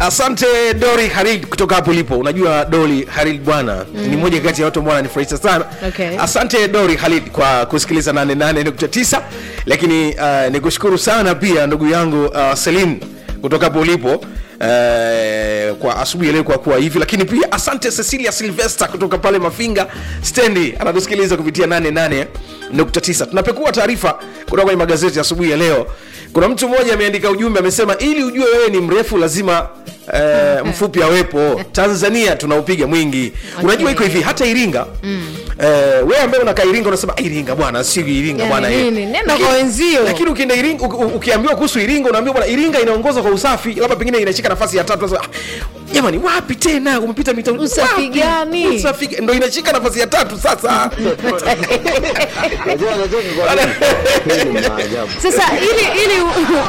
asante dori harid kutoka hapo ulipo unajua dori harid bwana mm. ni moja kati ya watu ambao wananifurahisha sana Okay. asante dori halid kwa kusikiliza 88.9 lakini uh, nikushukuru sana pia ndugu yangu uh, selin kutoka hapo ulipo Uh, kwa asubuhi ya leo kwa kuwa hivi lakini pia asante cecilia silvester kutoka pale mafinga stendi anatusikiliza kupitia 88.9 tunapekua taarifa kutoka kwenye magazeti ya asubuhi ya leo kuna mtu mmoja ameandika ujumbe amesema ili ujue wewe ni mrefu lazima uh, mfupi awepo tanzania tunaupiga mwingi unajua iko hivi hata iringa mm. uh, wewe ambaye unakaa iringa unasema "Ah, iringa bwana si iringa Yani bwana eh." nini? Nenda Lakini- kwa wenzio. lakini ukienda iringa u- u- ukiambiwa kuhusu iringa unaambiwa bwana iringa inaongoza kwa usafi labda pengine inashika nafasi ya tatu Unasema, "Ah, jamani wapi tena umepita mita Usafi wapi? gani? usafi ga- ndo inashika nafasi ya tatu sasa Unajua anacheka kwa nini? Hii ni maajabu. sasa ili ili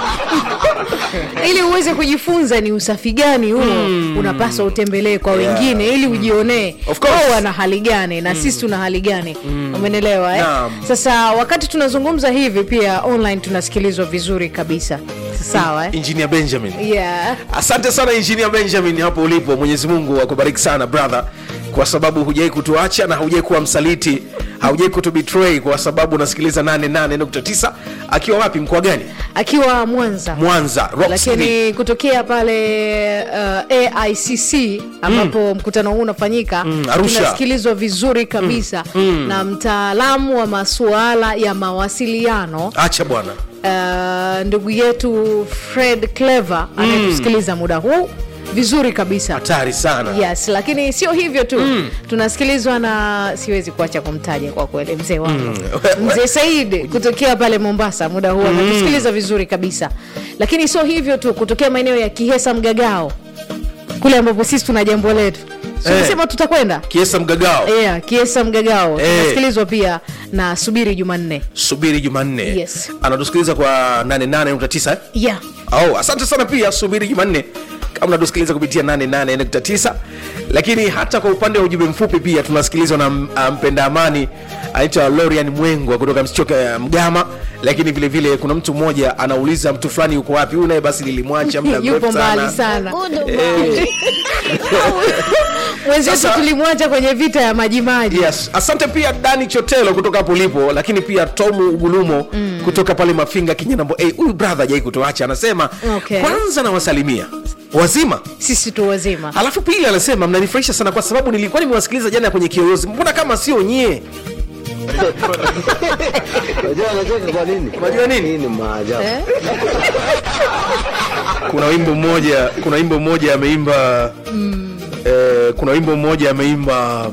ili uweze kujifunza ni usafi gani huo unapaswa utembelee kwa wengine ili ujionee Of course. wao wana hali gani na sisi tuna hali gani umenelewa eh? Naam. sasa wakati tunazungumza hivi pia online tunasikilizwa vizuri kabisa sawa eh? engineer benjamin yeah. asante sana engineer benjamin hapo ulipo mwenyezi mungu akubariki sana brother kwa sababu hujai kutuacha na haujai kuwa msaliti haujai kutubetray kwa sababu unasikiliza 88.9 akiwa wapi mkoa gani akiwa mwanza mwanza Rock City. lakini kutokea pale uh, aicc ambapo mkutano huu unafanyika Mm, Arusha. tunasikilizwa vizuri kabisa na mtaalamu wa masuala ya mawasiliano acha bwana uh, ndugu yetu fred clever anayetusikiliza muda huu vizuri kabisa hatari sana yes lakini sio hivyo tu mm. tunasikilizwa na siwezi kuacha kumtaja kwa kweli mzee wangu Mm. mzee said kutokea pale mombasa muda huu anatusikiliza vizuri kabisa lakini sio hivyo tu kutokea maeneo ya kihesa mgagao kule ambapo sisi tuna jambo letu Eh. sema tutakwenda kiesa mgagao yeah, kiesa mgagao Eh. tunasikilizwa pia na subiri jumanne subiri jumanne Yes. anatusikiliza kwa 88.9 eh? yeah. oh, asante sana pia subiri jumanne kama unatusikiliza kupitia 88.9 lakini hata kwa upande wa ujumbe mfupi pia tunasikilizwa na m- ah, mpenda amani anaitwa lorian mwengwa kutoka msichoka ya mgama lakini vile vile kuna mtu mmoja anauliza mtu fulani yuko wapi huyu naye basi nilimwacha muda yupo mrefu mbali sana sana Eh, mwenzetu Sasa- tulimwacha kwenye vita ya majimaji yes asante pia dani chotelo kutoka hapo ulipo lakini pia tomu ugulumo mm. kutoka pale mafinga kinyanambo hey, huyu brother jai kutoacha anasema Okay. kwanza nawasalimia wazima sisi tu wazima alafu pili anasema mnanifurahisha sana kwa sababu nilikuwa nimewasikiliza jana kwenye kiyoyozi mbona kama sio nyie Unajua anacheka kwa nini? Unajua nini? Hii ni maajabu. eh? kuna wimbo mmoja kuna wimbo mmoja ameimba mm. eh, kuna wimbo mmoja ameimba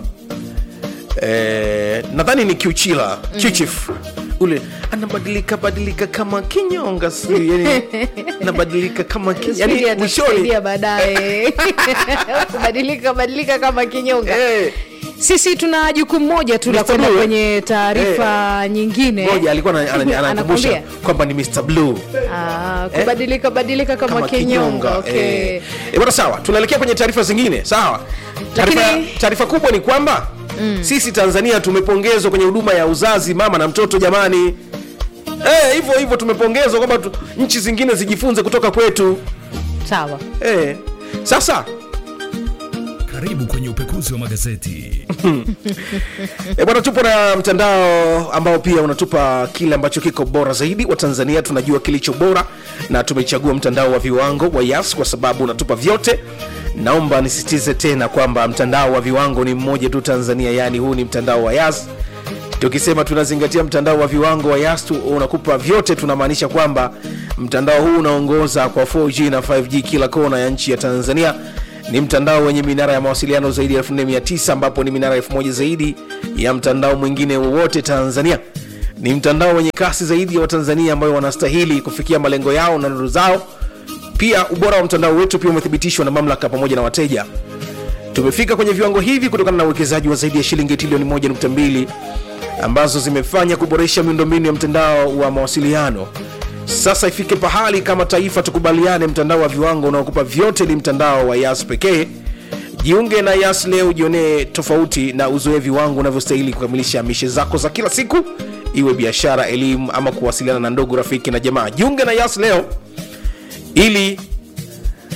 eh, nadhani ni kiuchila mm. kiuchif ule anabadilika badilika kama kinyonga si yani anabadilika kama ki, Subiri yani mwishoni atatusaidia baadaye kubadilika badilika kama kinyonga eh, sisi tuna jukumu moja tu la Mr. kwenda Blue, eh? kwenye taarifa nyingine moja alikuwa ana- ana- anakumbusha Anakwambia? kwamba ni Mr. Blue Ah, kubadilika badilika kama, kinyonga okay. eh. Eh, bwana sawa tunaelekea kwenye taarifa zingine sawa taarifa Lakini- taarifa kubwa ni kwamba mm. sisi tanzania tumepongezwa kwenye huduma ya uzazi mama na mtoto jamani Eh, hivyo hivyo tumepongezwa kwamba tu, nchi zingine zijifunze kutoka kwetu sawa eh. sasa Karibu kwenye upekuzi wa magazeti. E bwana, tupo na mtandao ambao pia unatupa kile ambacho kiko bora zaidi. Watanzania tunajua kilicho bora na tumechagua mtandao wa viwango wa Yas kwa sababu unatupa vyote. Naomba nisisitize tena kwamba mtandao wa viwango ni mmoja tu Tanzania, yaani huu ni mtandao wa Yas. Tukisema tunazingatia mtandao wa viwango wa Yas tu unakupa vyote, tunamaanisha kwamba mtandao huu unaongoza kwa 4G na 5G kila kona ya nchi ya Tanzania. Ni mtandao wenye minara ya mawasiliano zaidi ya 4900 ambapo ni minara 1000 zaidi ya mtandao mwingine wowote Tanzania. Ni mtandao wenye kasi zaidi ya Watanzania ambayo wanastahili kufikia malengo yao na ndoto zao. Pia ubora wa mtandao wetu pia umethibitishwa na mamlaka pamoja na wateja. Tumefika kwenye viwango hivi kutokana na uwekezaji wa zaidi ya shilingi trilioni 1.2 ambazo zimefanya kuboresha miundombinu ya mtandao wa mawasiliano. Sasa ifike pahali kama taifa tukubaliane, mtandao wa viwango unaokupa vyote ni mtandao wa Yas pekee. Jiunge na Yas leo, ujionee tofauti na uzoe viwango unavyostahili kukamilisha mishe zako za kila siku, iwe biashara, elimu ama kuwasiliana na ndugu, rafiki na jamaa. Jiunge na Yas leo ili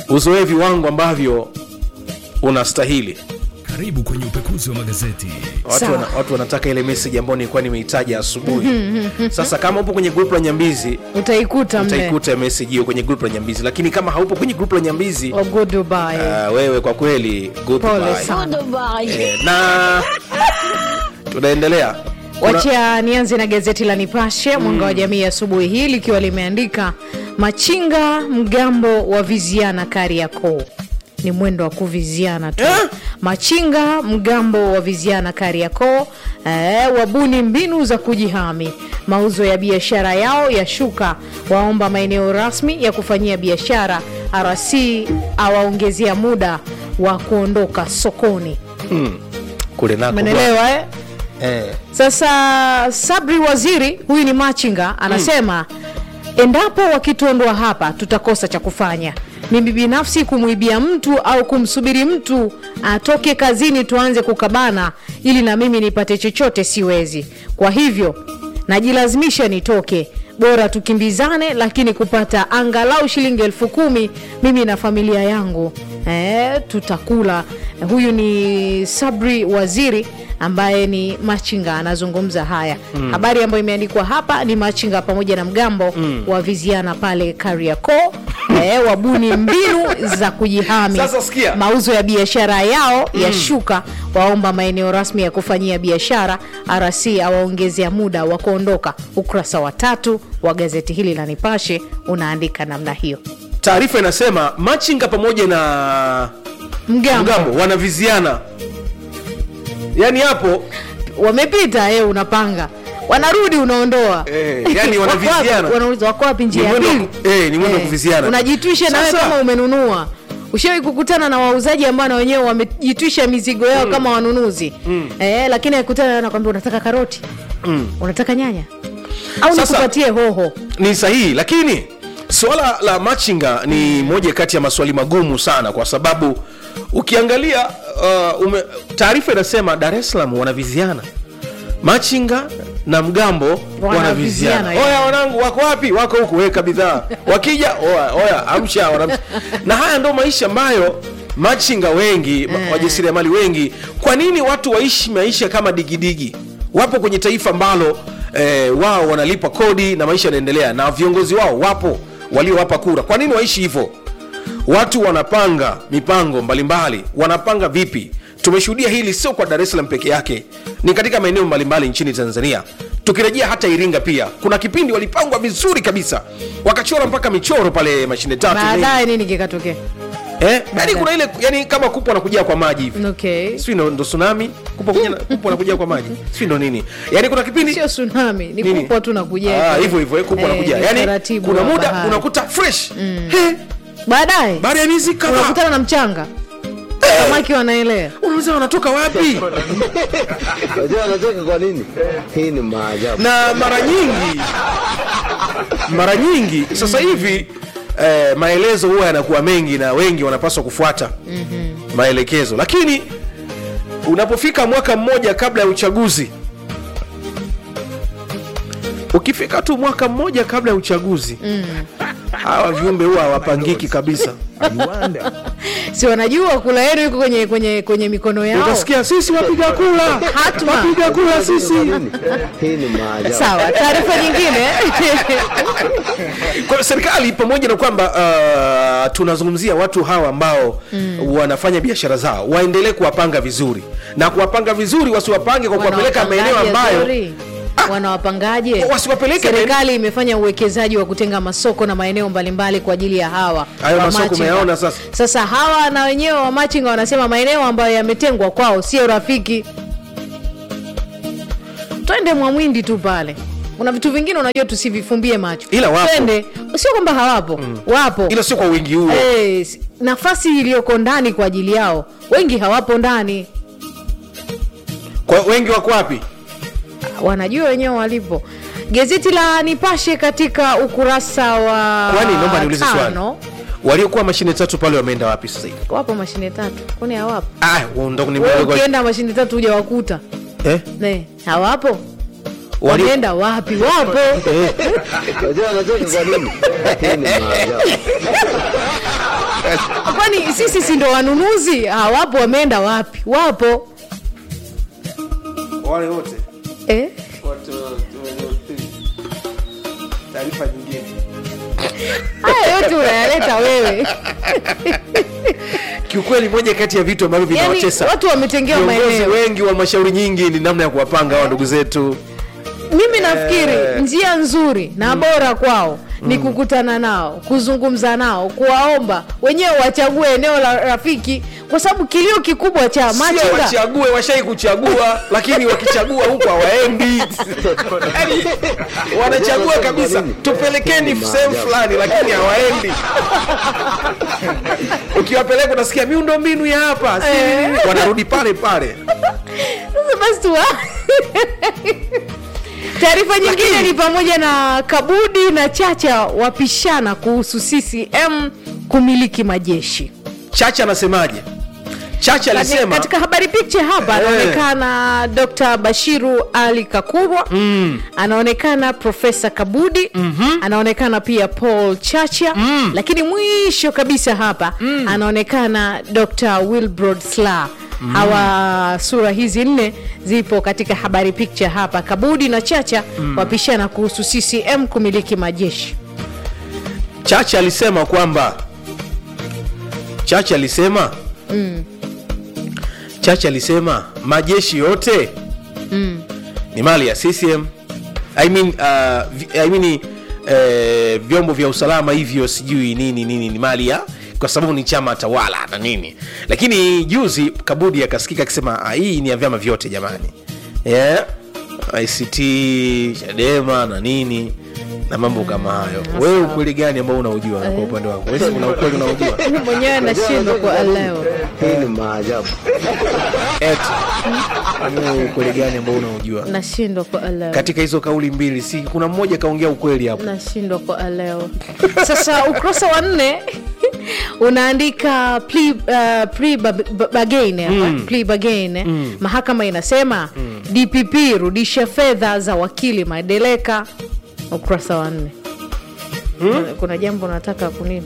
uzoee viwango ambavyo unastahili Karibu kwenye upekuzi wa magazeti. watu, Sawa. wana, watu wanataka ile message ambayo nilikuwa nimeitaja asubuhi sasa kama upo kwenye group la nyambizi utaikuta mle utaikuta message hiyo kwenye group la nyambizi lakini kama haupo kwenye group la nyambizi Oh, goodbye. uh, wewe kwa kweli goodbye. pole sana Eh, na tunaendelea Kuna- wacha nianze na gazeti la nipashe mwanga wa jamii asubuhi hii likiwa limeandika machinga mgambo wa viziana kariakoo ni mwendo wa kuviziana tu Eh? machinga mgambo wa viziana kariakoo eh, wabuni mbinu za kujihami mauzo ya biashara yao yashuka waomba maeneo rasmi ya kufanyia biashara rc awaongezea muda wa kuondoka sokoni kule nako umenelewa eh? eh. Sasa Sabri Waziri, huyu ni machinga, anasema endapo wakituondoa hapa tutakosa cha kufanya. Mimi binafsi kumwibia mtu au kumsubiri mtu atoke kazini tuanze kukabana ili na mimi nipate chochote siwezi. Kwa hivyo najilazimisha nitoke, bora tukimbizane, lakini kupata angalau shilingi elfu kumi mimi na familia yangu eh, tutakula. Huyu ni Sabri Waziri ambaye ni machinga anazungumza haya mm. habari ambayo imeandikwa hapa ni machinga pamoja na mgambo mm. wa viziana pale kariakoo eh, wabuni mbinu za kujihami Sasa sikia. mauzo ya biashara yao mm. yashuka waomba maeneo rasmi ya kufanyia biashara rc awaongezea muda wa kuondoka ukurasa wa tatu wa gazeti hili la nipashe unaandika namna hiyo taarifa inasema machinga pamoja na mgambo, mgambo wanaviziana yaani hapo wamepita eh, unapanga wanarudi unaondoa Eh, yani Wako wapi? wanaviziana. wanauliza wako wapi njia Ni ya mwendo wa pili ku- eh, ni mwendo wa kuviziana. unajitwisha nawe Sasa- kama umenunua ushawahi kukutana na wauzaji ambao na wenyewe wamejitwisha mizigo yao kama wanunuzi eh, lakini akutana nakwambia unataka karoti unataka nyanya au Sasa- nikupatie hoho ni sahihi lakini suala la machinga ni moja kati ya maswali magumu sana kwa sababu ukiangalia uh, ume- taarifa inasema dar es salaam wanaviziana machinga na mgambo Wanaviziana, wanaviziana yeah. oya wanangu wako wapi wako huku weka bidhaa wakija oya, oya amsha wanam... na haya ndo maisha ambayo machinga wengi ma- wajasiriamali wengi kwa nini watu waishi maisha kama digidigi wapo kwenye taifa ambalo eh, wao wanalipa kodi na maisha yanaendelea na viongozi wao wapo waliowapa kura kwa nini waishi hivyo watu wanapanga mipango mbalimbali wanapanga vipi tumeshuhudia hili sio kwa dar es salaam peke yake ni katika maeneo mbalimbali nchini tanzania tukirejea hata iringa pia kuna kipindi walipangwa vizuri kabisa wakachora mpaka michoro pale mashine tatu baadaye nini kikatokea eh, yani kuna ile yani kama kupo anakujia kwa maji hivi okay sijui ndo, ndo tsunami kupo kuja- kupo anakujia kwa maji sijui ndo nini yani kuna kipindi sio tsunami ni Nini? kupwa tu nakuja Ah, hivyo hivyo eh, kupo anakuja yani kuna muda unakuta fresh He, baadaye baada ya miezi kadhaa unakutana na mchanga samaki wanaelea unauliza wanatoka wapi Unajua wanacheka kwa nini? Hii ni maajabu. na mara nyingi mara nyingi sasa hivi eh, maelezo huwa yanakuwa mengi na wengi wanapaswa kufuata mm-hmm. maelekezo lakini unapofika mwaka mmoja kabla ya uchaguzi ukifika tu mwaka mmoja kabla ya uchaguzi mm. hawa viumbe huwa hawapangiki kabisa si wanajua kula yenu iko kwenye kwenye kwenye mikono yao utasikia sisi wapiga kula Hatma. wapiga kula sisi Kwa nini? Hii ni maajabu. sawa taarifa nyingine kwa serikali pamoja na kwamba uh, tunazungumzia watu hawa ambao mm. wanafanya biashara zao waendelee kuwapanga vizuri na kuwapanga vizuri wasiwapange kwa kuwapeleka maeneo Wanawapangaje, ambayo sorry? wanawapangaje Wasiwapeleke serikali imefanya uwekezaji wa kutenga masoko na maeneo mbalimbali kwa ajili ya hawa Hayo masoko wamachinga. umeyaona sasa? sasa hawa na wenyewe wamachinga wanasema maeneo ambayo yametengwa kwao sio rafiki twende mwamwindi tu pale kuna vitu vingine unajua tusivifumbie macho Ila wapo. twende sio kwamba hawapo wapo ila sio kwa wingi huo Eh, s- nafasi iliyoko ndani kwa ajili yao wengi hawapo ndani kwa wengi wako wapi wanajua wenyewe walipo gazeti la nipashe katika ukurasa wa kwani naomba niulize swali tano waliokuwa mashine tatu pale wameenda wapi sasa hivi wapo mashine tatu kwani hawapo ah, ndo ni Wewe mdogo- ukienda mashine tatu huja wakuta eh? ne hawapo Wali- wameenda wapi wapo Unajua anacheka kwa nini? Hii ni maajabu. kwani sisi si ndo wanunuzi hawapo wameenda wapi wapo wale wote eh? taarifa nyingine haya yote unayaleta wewe kiukweli moja kati ya vitu ambavyo yani vinawatesa watu wametengewa viongozi maeneo wengi wa mashauri nyingi ni namna ya kuwapanga hawa ndugu zetu mimi nafikiri njia nzuri na bora kwao ni kukutana nao kuzungumza nao kuwaomba wenyewe wachague eneo la rafiki kwa sababu kilio kikubwa cha sio machinga wachague washai kuchagua lakini wakichagua huko hawaendi Yaani, wanachagua kabisa tupelekeni sehemu fulani lakini hawaendi ukiwapeleka unasikia miundo mbinu ya hapa si Eh. nini. wanarudi pale pale Sasa basi tuwa taarifa nyingine Lakini- ni pamoja na kabudi na chacha wapishana kuhusu ccm kumiliki majeshi chacha anasemaje chacha Kati- alisema katika habari picture hapa Eh. anaonekana dr bashiru ali kakurwa mm. anaonekana profesa kabudi mm-hmm. anaonekana pia paul chacha mm. lakini mwisho kabisa hapa mm. anaonekana dr wilbrod sla Mm. hawa sura hizi nne zipo katika habari picture hapa kabudi na chacha mm. wapishana kuhusu ccm kumiliki majeshi chacha alisema kwamba chacha alisema mm. chacha alisema majeshi yote mm. ni mali ya ccm I mean, uh, vi- I mean, eh, vyombo vya usalama hivyo sijui nini nini ni mali ya kwa sababu ni chama tawala na nini lakini juzi kabudi akasikika akisema "Ah, hii ni ya vyama vyote jamani yeah. ict chadema na nini na mambo kama hayo wewe ukweli gani ambao unaujua kwa upande wako Wewe si una ukweli unaujua mwenyewe anashindwa kuelewa Hii ni maajabu. Eti, wewe ukweli gani ambao unaujua nashindwa kuelewa katika hizo kauli mbili si kuna mmoja kaongea ukweli hapo nashindwa kuelewa sasa ukurasa wa nne unaandika plea, uh, plea ba- ba- bargain hapa, plea bargain. mahakama inasema dpp rudisha fedha za wakili madeleka ukurasa wa nne kuna, kuna jambo nataka kunini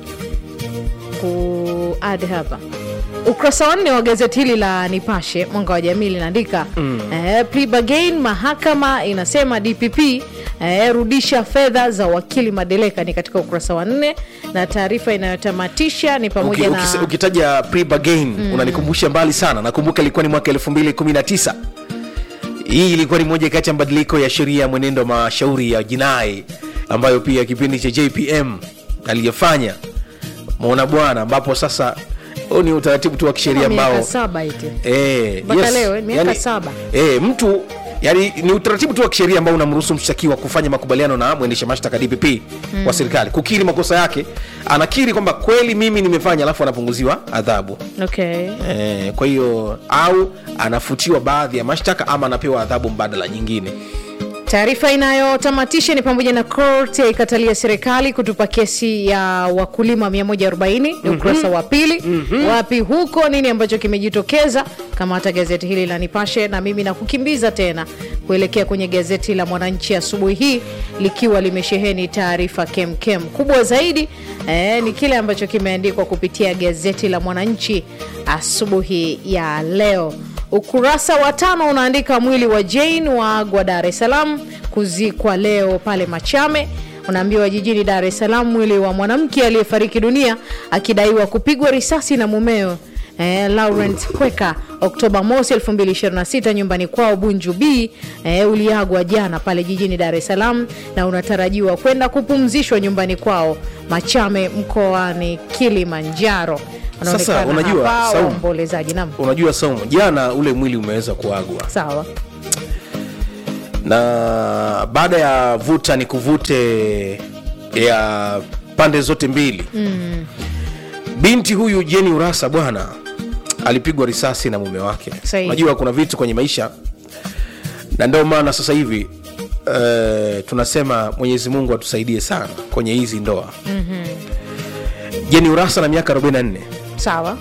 kuad hapa ukurasa wa nne wa gazeti hili la nipashe mwanga wa jamii linaandika mm. eh, plea bargain mahakama inasema dpp eh, rudisha fedha za wakili madeleka ni katika ukurasa wa nne na taarifa inayotamatisha ni pamoja Uki- na ukise- ukitaja pre-bargain unanikumbusha mbali sana nakumbuka ilikuwa ni mwaka 219 hii ilikuwa ni moja kati ya mabadiliko ya sheria ya mwenendo wa mashauri ya jinai ambayo pia kipindi cha jpm aliyofanya mona bwana ambapo sasa huu ni utaratibu tu wa kisheria miaka ambao saba iti Eh, Mpaka leo, eh, miaka yani- saba. eh, mtu yani ni utaratibu tu wa kisheria ambao unamruhusu mshtakiwa kufanya makubaliano na mwendesha mashtaka dpp wa serikali kukiri makosa yake anakiri kwamba kweli mimi nimefanya alafu anapunguziwa adhabu okay. eh, kwa hiyo au anafutiwa baadhi ya mashtaka ama anapewa adhabu mbadala nyingine taarifa inayotamatisha ni pamoja na koti yaikatalia serikali kutupa kesi ya wakulima 140 ni ukurasa wa pili wapi huko nini ambacho kimejitokeza kama hata gazeti hili la nipashe na mimi nakukimbiza tena kuelekea kwenye gazeti la mwananchi asubuhi hii likiwa limesheheni taarifa kemkem kubwa zaidi eh, ni kile ambacho kimeandikwa kupitia gazeti la mwananchi asubuhi ya leo ukurasa wa tano unaandika mwili wa jane waagwa dar es salaam kuzikwa leo pale machame unaambiwa jijini dar es salaam mwili wa mwanamke aliyefariki dunia akidaiwa kupigwa risasi na mumeo eh, laurent kweka oktoba mosi 226 nyumbani kwao bunju b eh, uliagwa jana pale jijini dar es salaam na unatarajiwa kwenda kupumzishwa nyumbani kwao machame mkoani kilimanjaro Sasa, Wanaonekana unajua, hapa Saumu. waombolezaji nam unajua saumu jana ule mwili umeweza kuagwa sawa na baada ya vuta ni kuvute ya pande zote mbili mm. binti huyu jeni urasa bwana alipigwa risasi na mume wake Sahihi. unajua kuna vitu kwenye maisha na ndio maana sasa hivi uh, tunasema mwenyezi mungu atusaidie sana kwenye hizi ndoa mm-hmm. jeni urasa na miaka 44 sawa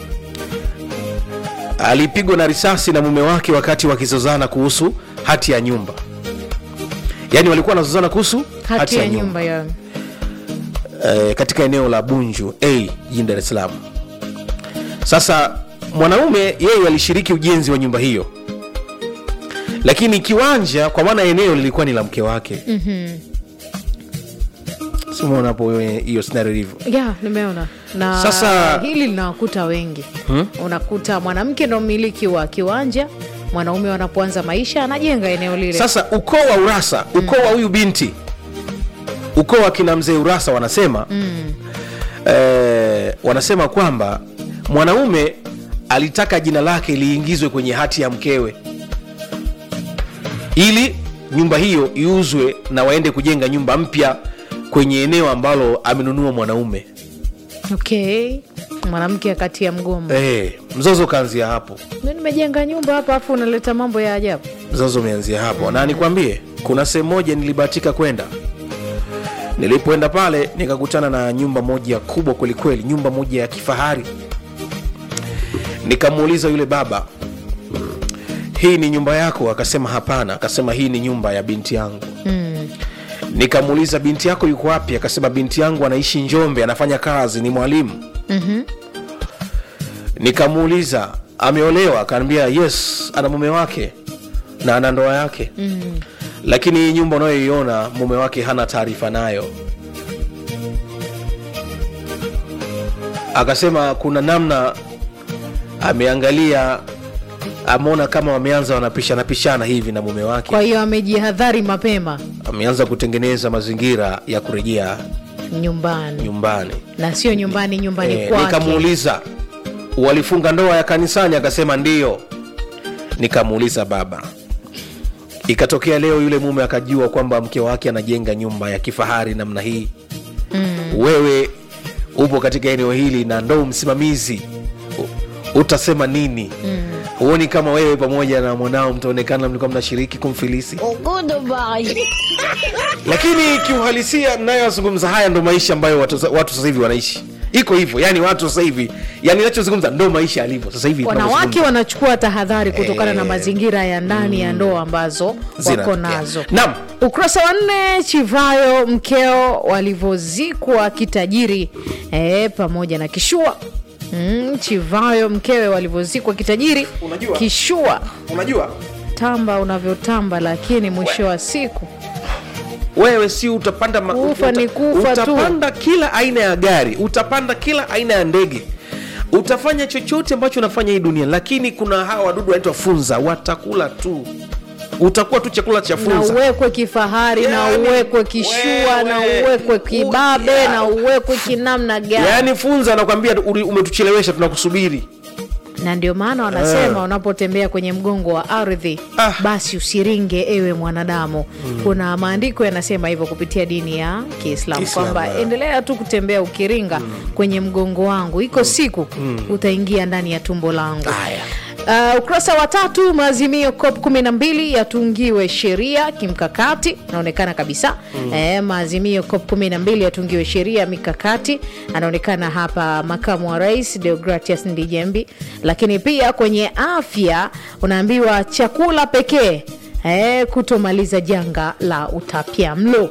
alipigwa na risasi na mume wake wakati wakizozana kuhusu hati ya nyumba yaani walikuwa wanazozana kuhusu hati ya nyumba ya eh, katika eneo la bunju a jijini dar es salaam sasa mwanaume yeye alishiriki ujenzi wa nyumba hiyo lakini kiwanja kwa maana eneo lilikuwa ni la mke wake mm-hmm. simuona hapo hiyo- hiyo scenario ilivyo ya nimeona na Sasa- hili linawakuta wengi hmm? unakuta mwanamke ndo mmiliki wa kiwanja mwanaume wanapoanza maisha anajenga eneo lile sasa ukoo wa urasa ukoo wa huyu binti ukoo wa kina mzee urasa wanasema mm. eh, wanasema kwamba mwanaume alitaka jina lake liingizwe kwenye hati ya mkewe ili nyumba hiyo iuzwe na waende kujenga nyumba mpya kwenye eneo ambalo amenunua mwanaume okay mwanamke akati ya mgomo eh, mzozo ukaanzia hapo mi nimejenga nyumba hapa afu unaleta mambo ya ajabu mzozo umeanzia hapo na nikwambie kuna sehemu moja nilibahatika kwenda nilipoenda pale nikakutana na nyumba moja kubwa kwelikweli nyumba moja ya kifahari nikamuuliza yule baba hii ni nyumba yako akasema hapana akasema hii ni nyumba ya binti yangu mm. nikamuuliza binti yako yuko wapi akasema binti yangu anaishi njombe anafanya kazi ni mwalimu mm-hmm. nikamuuliza ameolewa akaniambia yes ana mume wake na ana ndoa yake mm. lakini hii nyumba unayoiona mume wake hana taarifa nayo akasema kuna namna ameangalia ameona kama wameanza wanapishana pishana hivi na mume wake kwa hiyo amejihadhari mapema ameanza kutengeneza mazingira ya kurejea nyumbani nyumbani na sio nyumbani nyumbani Eh, kwake nikamuuliza walifunga ndoa ya kanisani akasema ndio nikamuuliza baba ikatokea leo yule mume akajua kwamba mke wake anajenga nyumba ya kifahari namna hii mm. wewe upo katika eneo hili na ndo msimamizi U- utasema nini huoni mm. kama wewe pamoja na mwanao mtaonekana mlikuwa mnashiriki kumfilisi lakini kiuhalisia mnayoyazungumza haya ndo maisha ambayo watu, watu sasa hivi wanaishi iko hivyo yani watu sasa hivi yani nachozungumza ndo maisha yalivyo sasa hivi wanawake tunavyozungumza. wanachukua tahadhari kutokana na Eh. mazingira ya ndani ya ndoa ambazo wako Zinatokea. nazo Naam. ukurasa wa nne chivayo mkeo walivyozikwa kitajiri e, pamoja na kishua mm, chivayo mkewe walivyozikwa kitajiri Unajua? kishua unajua tamba unavyotamba lakini mwisho wa siku wewe si utapanda ma- Kufa ni kufa tu. utapanda kila aina ya gari utapanda kila aina ya ndege utafanya chochote ambacho unafanya hii dunia lakini kuna hawa wadudu wanaitwa funza watakula tu utakuwa tu chakula cha na funza uwekwe kifahari na Yani, uwekwe kishua na wewe, uwekwe u- kibabe ya. na uwekwe kinamna gani yaani funza anakwambia uri- umetuchelewesha tunakusubiri na ndio maana wanasema unapotembea kwenye mgongo wa ardhi Ah. basi usiringe ewe mwanadamu kuna maandiko yanasema hivyo kupitia dini ya kiislamu Kiislamu, kwamba ah. endelea tu kutembea ukiringa kwenye mgongo wangu iko siku utaingia ndani ya tumbo langu Haya. Uh, ukurasa wa tatu maazimio cop 12 yatungiwe sheria kimkakati inaonekana kabisa mm. eh, maazimio cop 12 yatungiwe sheria mikakati anaonekana hapa makamu wa rais deogratias ndijembi lakini pia kwenye afya unaambiwa chakula pekee eh, kutomaliza janga la utapia mlo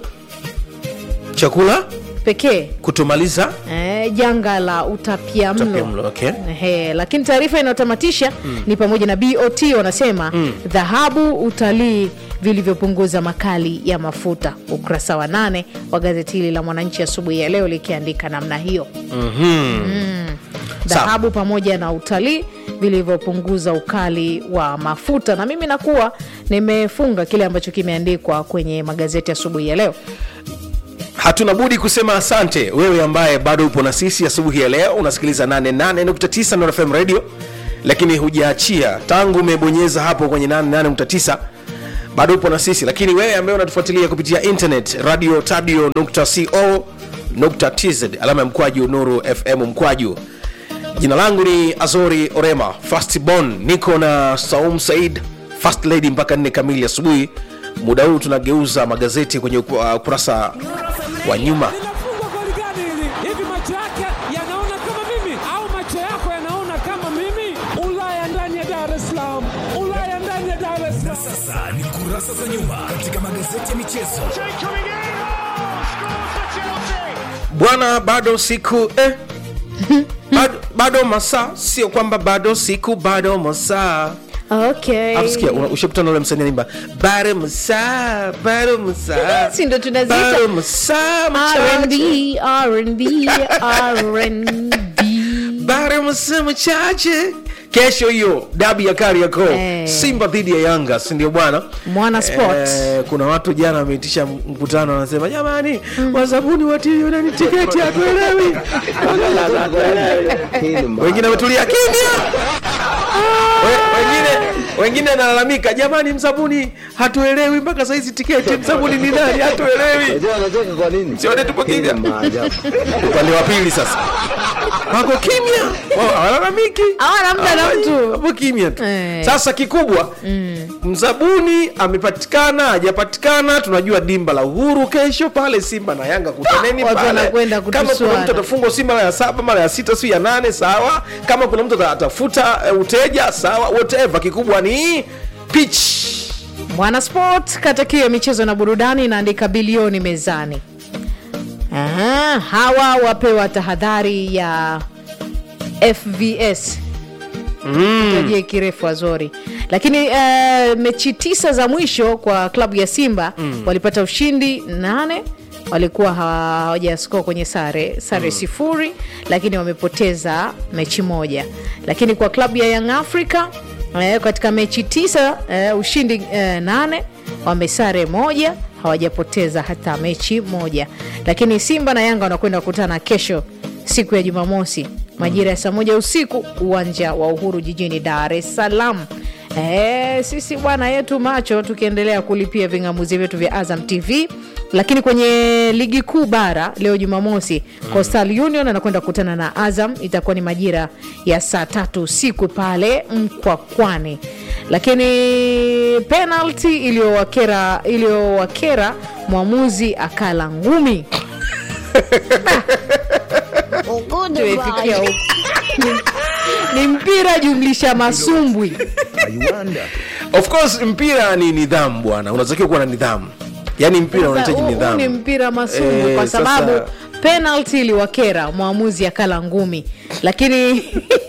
chakula pekee kutomaliza eh, janga la utapia mlo Utapiamlo, okay. Ehe, lakini taarifa inayotamatisha ni pamoja na bot wanasema dhahabu utalii vilivyopunguza makali ya mafuta ukurasa wa nane wa gazeti hili la mwananchi asubuhi ya leo likiandika namna hiyo Mm. dhahabu pamoja na utalii vilivyopunguza ukali wa mafuta na mimi nakuwa nimefunga kile ambacho kimeandikwa kwenye magazeti asubuhi ya leo hatuna budi kusema asante wewe ambaye bado upo na sisi asubuhi ya leo unasikiliza 88.9 Nord FM radio lakini hujaachia tangu umebonyeza hapo kwenye 88.9 bado upo na sisi lakini wewe ambaye unatufuatilia kupitia internet radio tadio co tz alama ya mkwaju nuru fm mkwaju jina langu ni azori orema fastbon niko na saum said fast lady mpaka nne kamili asubuhi muda huu tunageuza magazeti kwenye uku- uh, ukurasa wa nyuma linafungwa goli gani hili? Hivi macho yake yanaona kama mimi au macho yako yanaona kama mimi? Ulaya ndani ya Dar es Salaam, Ulaya ndani ya Dar es Salaam. sasa ni kurasa za nyuma katika magazeti ya michezo. bwana bado siku eh. bado, bado masaa sio kwamba bado siku bado masaa okay. Alafu sikia una- ushakutana na ule msanii anaimba bado masaa bado masaa Si ndo tunaziita bado masaa machache R&B, R&B, R&B. bado masaa machache kesho hiyo dabi ya Kariakoo Eh. Simba dhidi ya Yanga si ndio bwana Mwana Sport. Eh, kuna watu jana wameitisha mkutano wanasema jamani wazabuni watilionani tiketi hatuelewi Hii ni wengine wametulia kimya We- wengine wengine analalamika jamani mzabuni hatuelewi mpaka saizi tiketi mzabuni ni nani hatuelewi Unajua wanacheka kwa nini? Sione tupo Hii ni kimya. maajabu. upande wa pili sasa wako kimya Wao hawalalamiki Hawana muda na Hawafanyi, mtu. wapo kimya tu Eh. sasa kikubwa mzabuni amepatikana hajapatikana tunajua dimba la uhuru kesho pale simba na yanga kutaneni Watu pale wanakwenda kama kuna kutusuana. mtu atafungwa si mara ya saba mara ya sita si ya nane sawa kama kuna mtu ata- atafuta eh, uteja sawa whatever kikubwa ni pitch Mwana Sport katakio ya michezo na burudani inaandika bilioni mezani. Aha, hawa wapewa tahadhari ya FVS tajie kirefu Azori, lakini eh, mechi tisa za mwisho kwa klabu ya Simba walipata ushindi nane walikuwa hawa- hawajaskoa kwenye sare sare sifuri, lakini wamepoteza mechi moja. Lakini kwa klabu ya Young Africa eh, katika mechi tisa eh, ushindi eh, nane wamesare moja hawajapoteza hata mechi moja. Lakini Simba na Yanga wanakwenda kukutana kesho siku ya Jumamosi majira ya saa moja usiku uwanja wa Uhuru jijini Dar es Salaam. Eh, sisi bwana yetu macho tukiendelea kulipia ving'amuzi vyetu vya Azam TV, lakini kwenye ligi kuu bara leo Jumamosi Coastal Union anakwenda kukutana na Azam, itakuwa ni majira ya saa tatu usiku pale Mkwakwani. Lakini penalty iliyowakera iliyowakera mwamuzi akala ngumi tumefikia huko Ni- ni mpira jumlisha masumbwi of course mpira ni nidhamu bwana unatakiwa kuwa na nidhamu yaani mpira Sasa, unahitaji huu- huu nidhamu ni mpira masumbwi Eh, kwa sasa- sababu penalty iliwakera mwamuzi akala ngumi lakini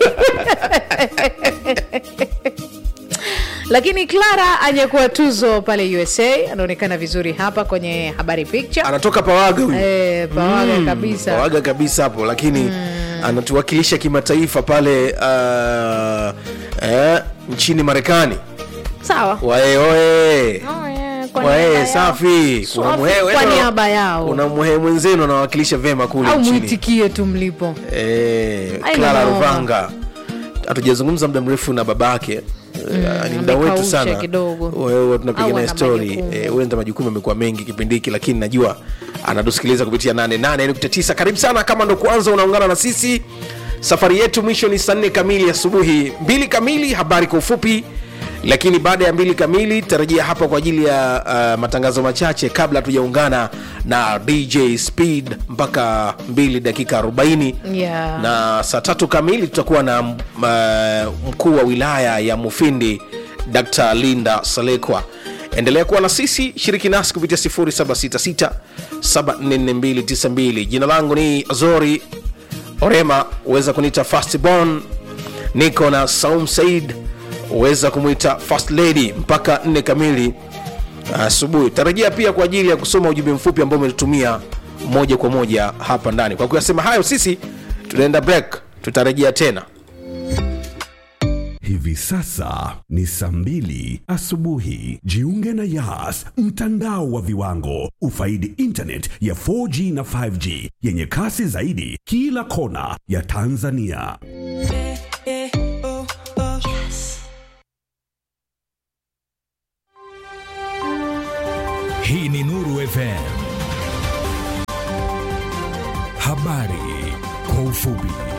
lakini clara anyekuwa tuzo pale usa anaonekana vizuri hapa kwenye habari picture anatoka pawaga huyu eh, pawaga kabisa pawaga kabisa hapo lakini anatuwakilisha kimataifa pale uh, eh, nchini marekani sawa wae oe Oh, yeah, kwa wae niaba yao. safi kuna Safi mwehe kwa niaba yao kuna mwehe mwenzenu anawakilisha vema kule au nchini mwitikie tu mlipo Eh, Haina Clara noma. Ruvanga hatujazungumza muda mrefu na babake Eh, ni mda wetu amekausha sana kidogo. wewe Au tunapiga naye ana story majukumu. Eh, huenda majukumu amekuwa mengi kipindi hiki lakini najua anatusikiliza kupitia 88.9 karibu sana kama ndo kwanza unaungana na sisi safari yetu mwisho ni saa nne kamili asubuhi mbili kamili habari kwa ufupi lakini baada ya mbili kamili tarajia hapa kwa ajili ya uh, matangazo machache kabla hatujaungana na dj speed mpaka 2 dakika 40 Yeah. na saa tatu kamili tutakuwa na uh, mkuu wa wilaya ya mufindi dr linda salekwa endelea kuwa na sisi shiriki nasi kupitia 766 jina langu ni azori orema huweza kuniita fastborn niko na saum said huweza kumwita fast lady mpaka 4 kamili asubuhi tarajia pia kwa ajili ya kusoma ujumbe mfupi ambao umetutumia moja kwa moja hapa ndani kwa kuyasema hayo sisi tunaenda break tutarejea tena Hivi sasa ni saa mbili asubuhi. Jiunge na Yas, mtandao wa viwango. Ufaidi internet ya 4G na 5G yenye kasi zaidi kila kona ya Tanzania. Hii ni Nuru FM. Habari kwa ufupi.